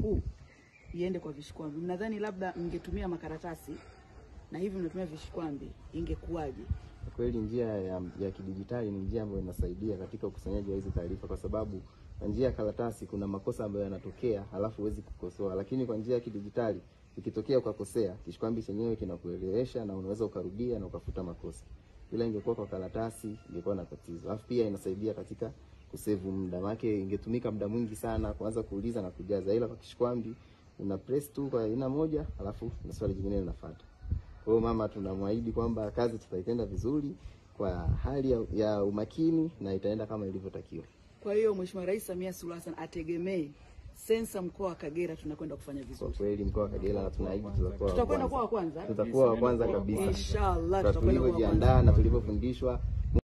huu iende kwa vishikwambi. Mnadhani labda mngetumia makaratasi na hivi mnatumia vishikwambi, ingekuwaje? Kwa kweli njia ya, ya kidijitali ni njia ambayo inasaidia katika ukusanyaji wa hizi taarifa, kwa sababu kwa njia ya karatasi kuna makosa ambayo yanatokea, halafu huwezi kukosoa, lakini kwa njia ya kidijitali ikitokea ukakosea, kishikwambi chenyewe kinakuelewesha na unaweza ukarudia na ukafuta makosa. Ila ingekuwa kwa karatasi ingekuwa na tatizo, alafu pia inasaidia katika kusevu muda, maana ingetumika muda mwingi sana kuanza kuuliza na kujaza, ila kwa kishikwambi una press tu kwa aina moja, halafu na swali jingine linafuata. Kwa hiyo mama, tunamwahidi kwamba kazi tutaitenda vizuri kwa hali ya, ya umakini na itaenda kama ilivyotakiwa. Kwa hiyo Mheshimiwa Rais Samia Suluhu Hassan ategemee sensa mkoa wa Kagera tunakwenda kufanya Kwa vizuri. kweli mkoa wa Kagera na tunaahidi tutakuwa wa Tutakwenda kuwa wa kwanza, kwanza. tutakuwa wa kwanza kabisa Inshallah kwa tutakwenda kuwa wa kwanza. tulivyojiandaa na tulivyofundishwa